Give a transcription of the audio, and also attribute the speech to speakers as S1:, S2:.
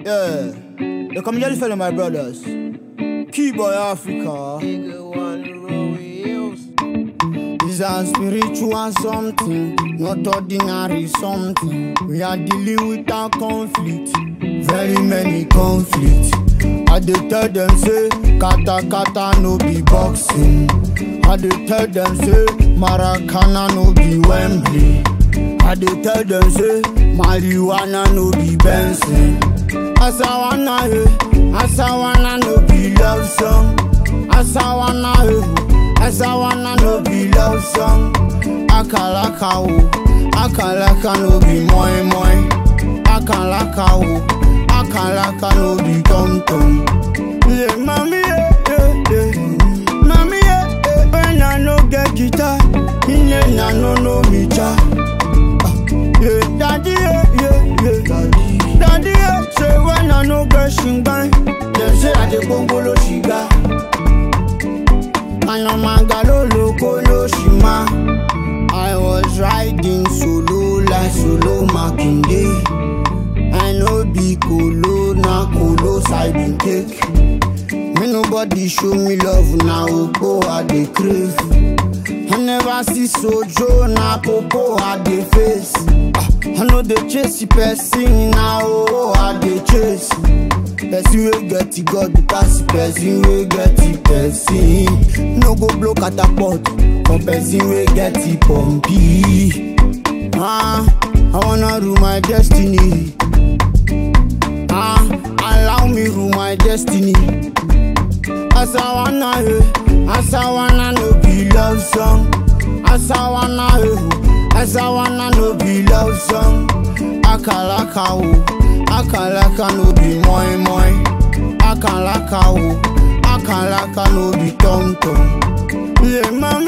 S1: Yeah. They come just fellow my brothers. Key boy Africa. It's a spiritual something, not ordinary something. We are dealing with a conflict, very many conflicts. I dey tell them say, kata kata no be boxing. I dey tell them say, Maracana no be Wembley. I dey tell them say, marijuana no be Benson. Asawana eh, Asawana no be love song. Asawana eh, Asawana no be love song. Akalaka o, Akalaka no be moi moi. Akalaka o, Akalaka no be tom tom. Yeah, mommy yeah, yeah, yeah. Mommy yeah, yeah. When I no get guitar, me I no know me cha. Yeah, daddy yeah, yeah, yeah. Daddy, daddy yeah. Say when I no get shingan, them say I dey bongolo shiga. Anamaga lo loko lo shima. I was riding solo like solo Makinde. I no be colo na colo side bin take. Me nobody show me love na oko I dey crave. I never see sojo na popo I dey face. Ah, I no dey chase the person na oh I dey chase. Person wey get the God pass the person wey get the person. No go blow catapult for person wey get the pumpy. Ah, I wanna rule my destiny. Ah, allow me rule my destiny. Asawana eh, Asawana no be love song. Asawana eh, Asawana no be love song. Akalaka o, Akalaka no be moi moi. Akalaka o, Akalaka no be tom tom. Yeah, mama.